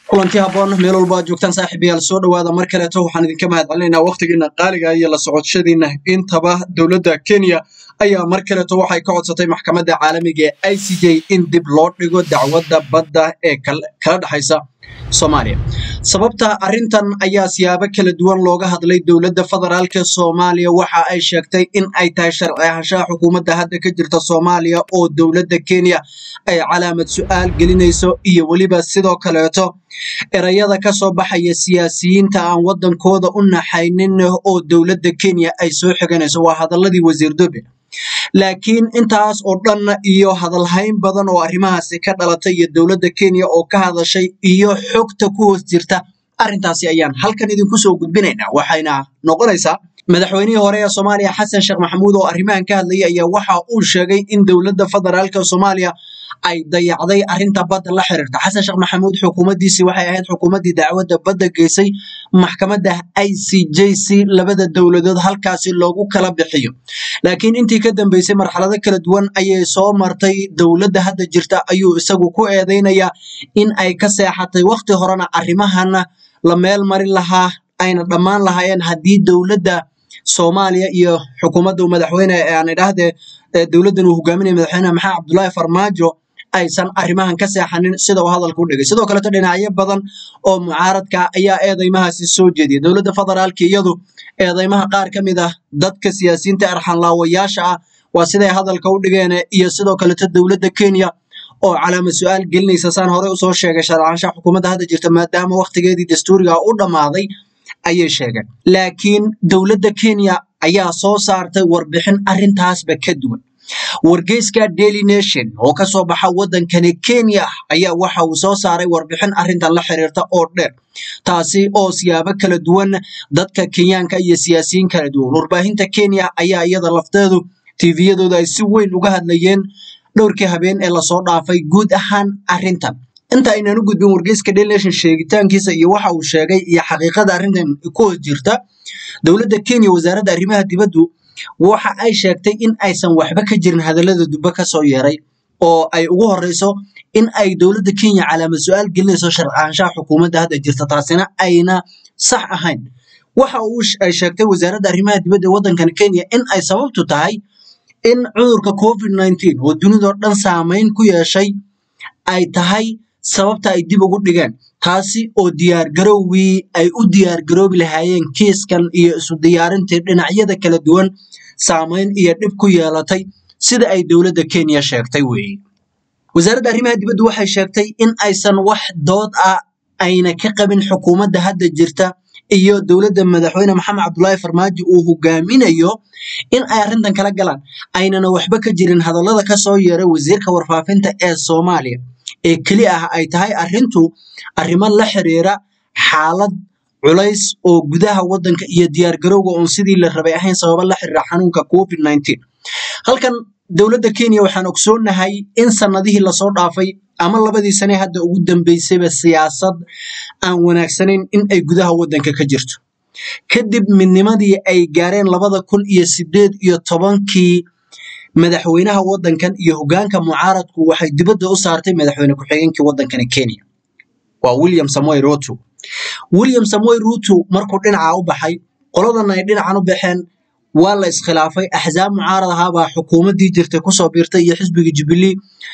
kulanti haboon meel walba aad joogtaan saaxiibayaal soo dhowaada mar kaleeto waxaan idinka mahad celinaynaa waqtigiina qaaliga iyo la socoshadiina intaba dowladda kenya ayaa mar kaleeto waxay ka codsatay maxkamadda caalamiga ee i c j in dib loo dhigo dacwadda badda ee kala dhexaysa soomaaliya sababta arrintan ayaa siyaabo kala duwan looga hadlay dowladda federaalka soomaaliya waxa ay sheegtay in ay tahay sharci ahaanshaha xukuumadda hadda ka jirta soomaaliya oo dowladda kenya ay calaamad su-aal gelinayso iyo weliba sidoo kaleeto erayada ka soo baxaya siyaasiyiinta aan waddankooda u naxaynin oo dowladda kenya ay soo xiganayso waa hadaladii wasiir dobe laakiin intaas oo dhan iyo hadalhayn badan oo arrimahaasi ka dhalatay iyo dowladda kenya oo ka hadashay iyo xogta ku hoos jirta arrintaasi ayaan halkan idinku soo gudbinaynaa waxayna noqonaysaa madaxweynihii hore ee soomaaliya xasan sheekh maxamuud oo arrimahan ka hadlayay ayaa waxa uu sheegay in dowladda federaalka soomaaliya ay dayacday arrinta badda la xiriirta xasan sheekh maxamuud xukuumaddiisii waxay ahayd xukuumaddii dacwadda badda geysay maxkamadda i c j c labada dowladood halkaasi loogu kala bixiyo laakiin intii ka dambeysay marxalado kala duwan ayay soo martay dowladda hadda jirta ayuu isagu ku eedeynayaa in ay ka seexatay waqti horena arrimahana la meel marin lahaa ayna dhammaan lahaayeen haddii dowladda soomaaliya iyo xukuumadda madaxweyne aan idhaahdee dowladdan uu hogaaminaya madaxweyne maxamed cabdullaahi farmaajo aysan arrimahan ka seexanin sida uu hadalka u dhigay sidoo kaleeto dhinacyo badan oo mucaaradka ayaa eedeymahaasi soo jeediyay dowladda federaalka iyadu eedeymaha qaar ka mid ah dadka siyaasiyiinta arxanlaawayaasha ah waa siday hadalka u dhigeen iyo sidoo kaleeto dowladda kenya oo calaamad su-aal gelinaysa saan hore usoo sheegay sharcaanshaha xukuumadda hadda jirta maadaama waqtigeedii dastuuriga u dhammaaday ayay sheegeen laakiin dowladda kenya ayaa soo saartay warbixin arrintaasba ka duwan wargeyska daily nation oo ka soo baxa waddankani kenya ayaa waxa uu soo saaray warbixin arrintan la xiriirta oo dheer taasi oo siyaabo kala duwan dadka kenyaanka iyo siyaasiyiin kala duwan warbaahinta kenya ayaa iyada lafteedu tviyadooda ay si weyn uga hadlayeen dhowrkii habeen ee lasoo dhaafay guud ahaan arrintan inta aynaan u gudbin wargeyska daily nation sheegitaankiisa iyo waxa uu sheegay iyo xaqiiqada arrintan ku hoos jirta dowladda kenya wasaaradda arrimaha dibaddu waxa ay sheegtay in aysan waxba ka jirin hadallada dubbe ka soo yeeray oo ay ugu horeyso in ay dowladda kenya calaamad su-aal gelinayso sharcaanshaha xukuumadda hadda jirta taasina ayna sax ahayn waxa uu ay sheegtay wasaaradda arrimaha dibadda ee waddankan kenya in ay sababtu tahay in cudurka covid nineteen oo dunidao dhan saameyn ku yeeshay ay tahay sababta ay dib ugu dhigeen taasi oo diyaargarowgii ay u diyaargaroobi lahaayeen kiiskan iyo isu diyaarintii dhinacyada kala duwan saameyn iyo dhib ku yeelatay sida ay dowladda kenya sheegtay weeye wasaaradda arrimaha dibaddu waxay sheegtay in aysan wax dood ah ayna ka qabin xukuumadda hadda jirta iyo dowladda madaxweyne maxamed cabdullaahi farmaajo uu hogaaminayo in ay arrintan kala galaan aynana waxba ka jirin hadallada ka soo yeeray wasiirka warfaafinta ee soomaaliya ee keli ah ay tahay arrintu arrimo la xiriira xaalad culays oo gudaha waddanka iyo diyaargarowga oon sidii la rabay ahayn sababa la xiriira xanuunka covid nineteen halkan dowladda kenya waxaan ogsoonahay in sanadihii lasoo dhaafay ama labadii sane hadda ugu dambeysayba siyaasad aan wanaagsanayn in ay gudaha waddanka ka jirto kadib midnimadii ay gaareen labada kun iyo sideed iyo tobankii madaxweynaha waddankan iyo hogaanka mucaaradku waxay dibadda u saartay madaxweyne ku-xigeenkii waddankani kenya waa william samoy ruto william samoy ruto markuu dhinaca u baxay qoladan ay dhinacan u baxeen waa la iskhilaafay axsaab mucaarad ahaabaa xukuumaddii jirtay kusoo biirtay iyo xisbiga jubilee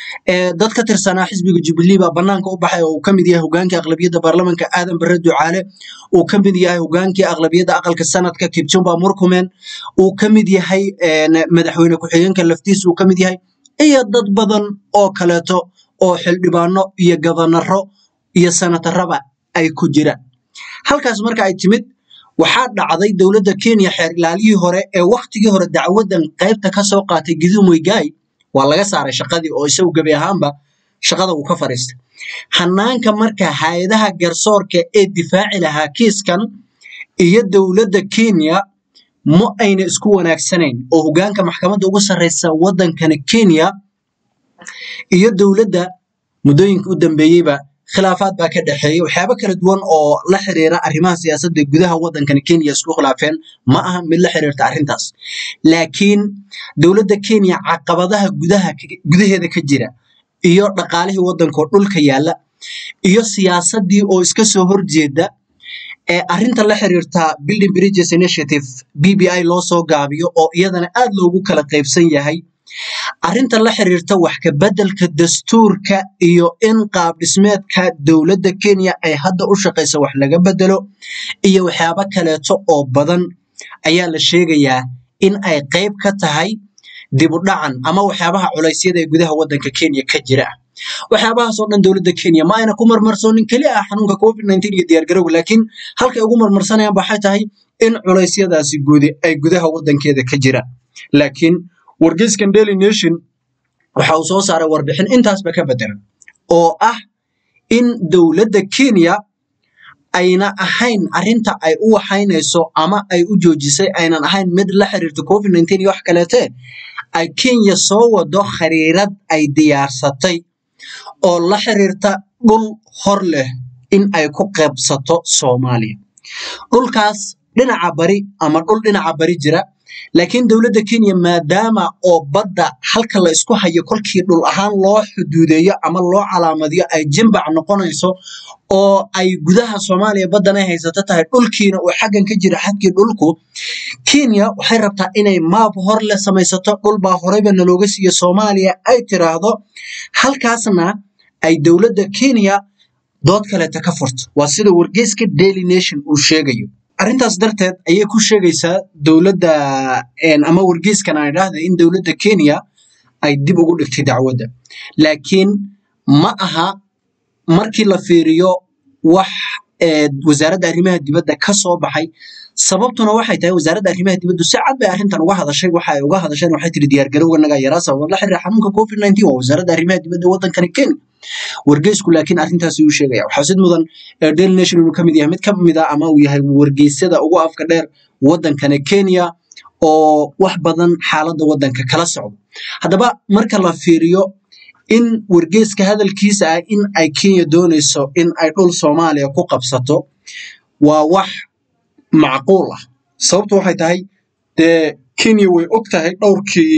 dad ka tirsanaa xisbiga jubilee baa banaanka u baxay oo uu ka mid yahay hogaankii aqlabiyadda baarlamanka aadan bare ducaale uu ka mid yahay hogaankii aqlabiyadda aqalka sanadka kipchumba murkumen uu ka mid yahay madaxweyne ku-xigeenka laftiisa uu ka mid yahay iyo dad badan oo kaleeto oo xildhibaano iyo gabanaro iyo sanataraba ay ku jiraan halkaas marka ay timid waxaa dhacday dowladda kenya xeer ilaaliyii hore ee wakhtigii hore dacwaddan qaybta ka soo qaatay giduu moygaay waa laga saaray shaqadii oo isagu gebi ahaanba shaqada uu ka fadhiistay hanaanka marka hay-adaha garsoorka ee difaaci lahaa kiiskan iyo dowladda kenya ma ayna isku wanaagsanayn oo hogaanka maxkamadda ugu sarreysa waddankani kenya iyo dowladda muddooyinka u dambeeyeyba khilaafaad baa ka dhexeeya waxyaabo kala duwan oo la xiriira arrimaha siyaasadda gudaha waddankani kenya isku khilaafeen ma aha mid la xiriirta arrintaas laakiin dowladda kenya caqabadaha gudaha gudaheeda ka jira iyo dhaqaalihii waddankoo dhulka yaalla iyo siyaasadii oo iska soo horjeeda ee arrinta la xiriirta building bridges initiative b b i loo soo gaabiyo oo iyadana aad loogu kala qaybsan yahay arrinta la xiriirta wax ka beddelka dastuurka iyo in qaab dhismeedka dowladda kenya ay hadda u shaqaysa wax laga bedelo iyo waxyaabo kaleeto oo badan ayaa la sheegayaa in ay qayb ka tahay dib u dhacan ama waxyaabaha culaysyada ee gudaha waddanka kenya ka jira waxyaabahaasoo dhan dowladda kenya ma ayna ku marmarsoonin keli ah xanuunka covid nineteen iyo diyaargarowga laakiin halkay ugu marmarsanayaan waxay tahay in culeysyadaasi guudi ay gudaha waddankeeda ka jiraan laakiin wargeyskan daily nation waxa uu soo saaray warbixin intaasba ka bedelan oo ah in dowladda kenya ayna ahayn arrinta ay u waxaynayso ama ay u joojisay aynan ahayn mid la xiriirta covid nineteen iyo wax kaleete ay kenya soo wado khariirad ay diyaarsatay oo la xiriirta dhul hor leh in ay ku qaybsato soomaaliya dhulkaas dhinaca bari ama dhul dhinaca bari jira laakiin dowladda kenya maadaama oo badda halka la isku hayo kolkii dhul ahaan loo xuduudeeyo ama loo calaamadiyo ay jimbac noqonayso oo ay gudaha soomaaliya baddan ay haysato tahay dhulkiina uu xaggan ka jira xadkii dhulku kenya waxay rabtaa inay maab hor leh samaysato dhulbaa horeyba nalooga siiyo soomaaliya ay tiraahdo halkaasna ay dowladda kenya dood kaleeta ka furto waa sida wargeyska daily nation uu sheegayo arrintaas darteed ayay ku sheegaysaa dowladda ama wargeyskan aan idhaahda in dowladda kenya ay dib ugu dhigtay dacwadda laakiin ma aha markii la fiiriyo wax wasaaradda arrimaha dibadda ka soo baxay sababtuna waxay tahay wasaaradda arrimaha dibaddu si cad bay arrintan uga hadashay waxa ay uga hadasheen waxay tiri diyaargarowga naga yaraa sabab la xiriira xanuunka covid nineteen waa wasaaradda arrimaha dibadda waddankani kenya wargeysku laakiin arrintaasi uu sheegaya waxaa sid mudan daily nation inuu kamid yahay mid ka mid ah ama uu yahay wargeysyada ugu afka dheer waddankani kenya oo wax badan xaaladda waddanka kala socdo haddaba marka la fiiriyo in wargeyska hadalkiisa ah in ay kenya doonayso in ay dhul soomaaliya ku qabsato waa wax macquul ah sababtu waxay tahay dee kenya way og tahay dhowrkii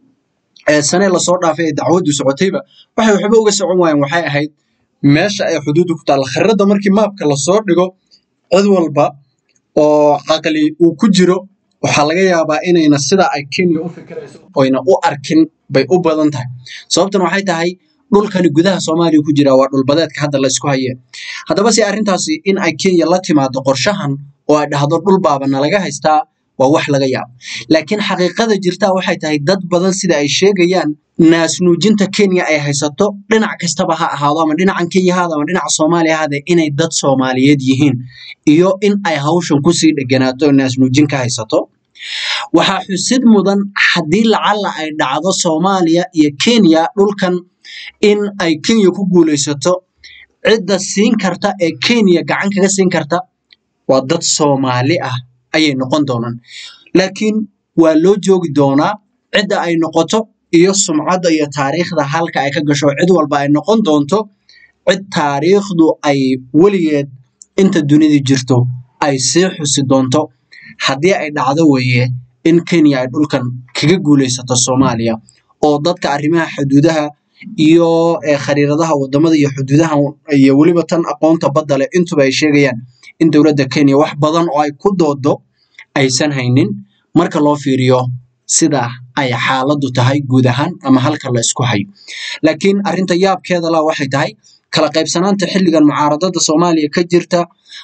sane lasoo dhaafay ee dacwaddu socotayba waxay waxba uga socon waayeen waxay ahayd meesha ay xuduuddu ku taalla khariirada markii maabka lasoo dhigo cid walba oo caqli uu ku jiro waxaa laga yaabaa inayna sida ay kenya u fikirayso oyna u arkin bay u badan tahay sababtuna waxay tahay dhulkani gudaha soomaaliya ku jira waa dhulbadeedka hadda la isku hayee haddaba si arrintaasi in ay kenya la timaado qorshahan oo ay dhahdo dhul baaba nalaga haystaa waa wax laga yaabo laakiin xaqiiqada jirtaa waxay tahay dad badan sida ay sheegayaan naasnuujinta kenya ay haysato dhinac kastaba ha ahaado ama dhinacan kenya haado ama dhinaca soomaaliya haade inay dad soomaaliyeed yihiin iyo in ay hawshan kusii dheganaato naasnuujin ka haysato waxaa xusid mudan haddii lacalla ay dhacdo soomaaliya iyo kenya dhulkan in ay kenya ku guulaysato cidda siin karta ee kenya gacan kaga siin karta waa dad soomaali ah ayay noqon doonaan laakiin waa loo joogi doonaa cidda ay noqoto iyo sumcadda iyo taariikhda halka ay ka gasho cid walba ay noqon doonto cid taariikhdu ay weligeed inta dunida jirto ay sii xusi doonto haddii ay dhacdo weeye in kenya ay dhulkan kaga guulaysato soomaaliya oo dadka arrimaha xuduudaha iyo khariiradaha wadamada iyo xuduudaha iyo weliba tan aqoonta badda leh intuba ay sheegayaan in dowladda kenya wax badan oo ay ku doodo aysan haynin marka loo fiiriyo sida ay xaaladdu tahay guud ahaan ama halka la isku hayo laakiin arrinta yaabkeeda la waxay tahay kala qaybsanaanta xilligan mucaaradada soomaaliya ka jirta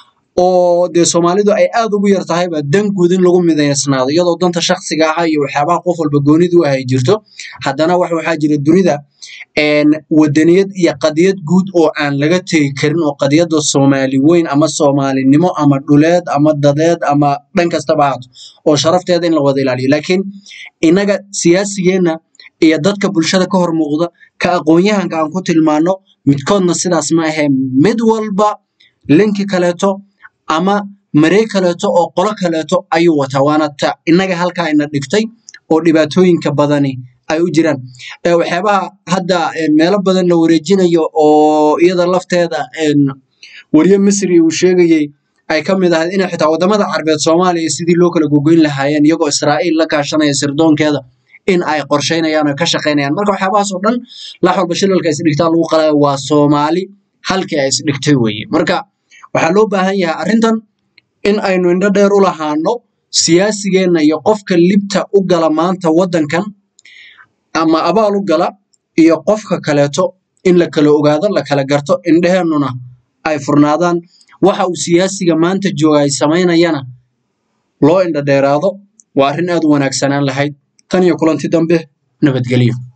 oo dee soomaalidu ay aad ugu yar tahayba dan guud in lagu midaysnaado iyadoo danta shakhsiga aha iyo waxyaabaha qof walba goonidu ah ay jirto haddana wax waxaa jira dunida wadaniyad iyo qadiyad guud oo aan laga tegi karin oo qadiyadda soomaali weyn ama soomaalinimo ama dhuleed ama dadeed ama dhan kastaba ahaato oo sharafteeda in la wada ilaaliyo laakiin innaga siyaasigeenna iyo dadka bulshada ka hor muuqda ka aqoon-yahanka aan ku tilmaano midkoodna sidaas ma ahee mid walba linki kaleeto ama marey kaleeto oo qolo kaleeto ayuu wataa waana ta innaga halkaa ina dhigtay oo dhibaatooyinka badani ay u jiraan waxyaabaha hadda meelo badan la wareejinayo oo iyada lafteeda wariye misri uu sheegayey ay ka mid ahayd inay xitaa wadamada carbeed soomaaliya sidii loo kala gogoyn lahaayeen iyagoo israa'iil la kaashanaya sirdoonkeeda in ay qorsheynayaan oo ka shaqaynayaan marka waxyaabahaas oo dhan lax walba shilalka isdhigtaa lagu qalaya waa soomaali halkii ay isdhigtay weeye marka waxaa loo baahan yahay arrintan in aynu indho dheer u lahaano siyaasigeenna iyo qofka libta u gala maanta waddankan ama abaal u gala iyo qofka kaleeto in la kala ogaado la kala garto indheheennuna ay furnaadaan waxa uu siyaasiga maanta jooga ay samaynayana loo indho dheeraado waa arrin aad u wanaagsanaan lahayd tan iyo kulanti dambe nabadgelyo